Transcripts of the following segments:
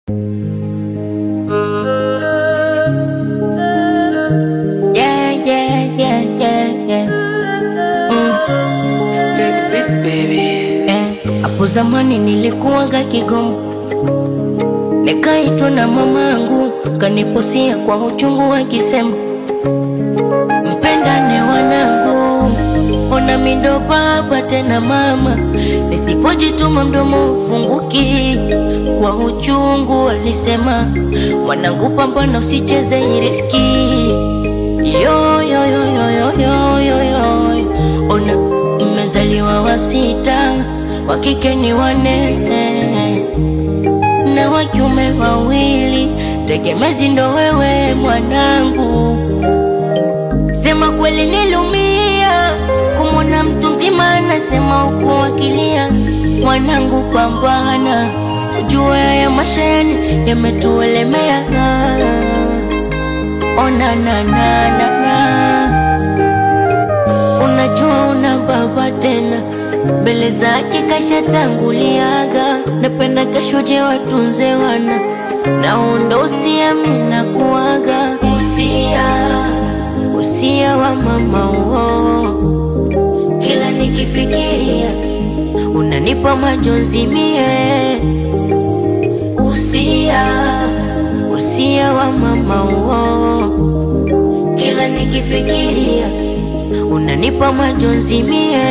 Yeah, yeah, yeah, yeah, yeah. Eh, Hapo zamani nilikuwaga Kigoma, nikaitwa na mamangu, kaniposia kwa uchungu akisema, mpendane wanangu, ona mindo baba tena mama, nisipojituma mdomo ufunguki. Kwa uchungu alisema, mwanangu, pambana usicheze hii riski yo yo yo yo yo yo yo yo ona mmezaliwa wa sita wa kike ni wane na wa kiume wawili tegemezi ndo wewe mwanangu sema kweli nilumia kumwona mtu mzima anasema huku akilia mwanangu pambana jua ya mashani yametuelemea ona na na na na unajua una baba tena mbele zake kashatanguliaga napenda kashuje watunze wana naunda usia mina kuaga usia usia wa mama uo kila nikifikiria unanipa majonzi mie usia usia wa mama uo kila nikifikiria unanipa majonzi mie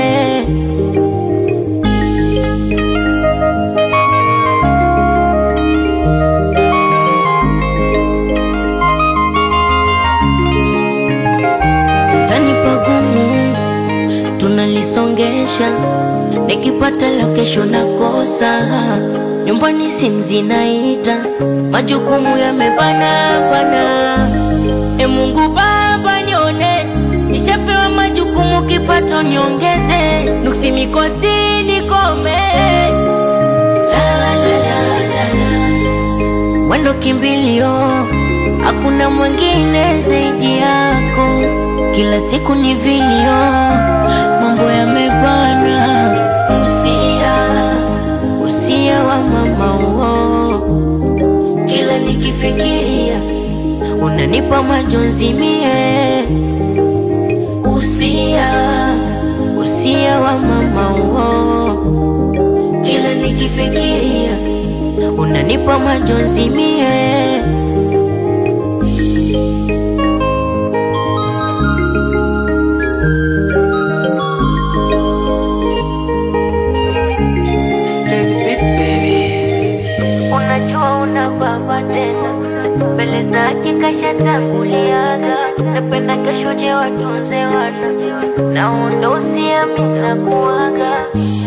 utanipa gumu tunalisongesha nikipata la kesho nakosa nyumbani simu zinaita majukumu yamebana bana e mungu baba nione nishapewa majukumu kipato niongeze nuksi mikosi nikome la, la, la, la, la. wendo kimbilio hakuna mwingine zaidi yako kila siku ni vilio mambo yamebana usia usia wa mama uo kila nikifikiria unanipa majonzi mie usia usia wa mama uo kila nikifikiria unanipa majonzi mie unajua una baba tena mbele zake kashatanguliaga napenda kashuje watunze wana naunda usiamina kuaga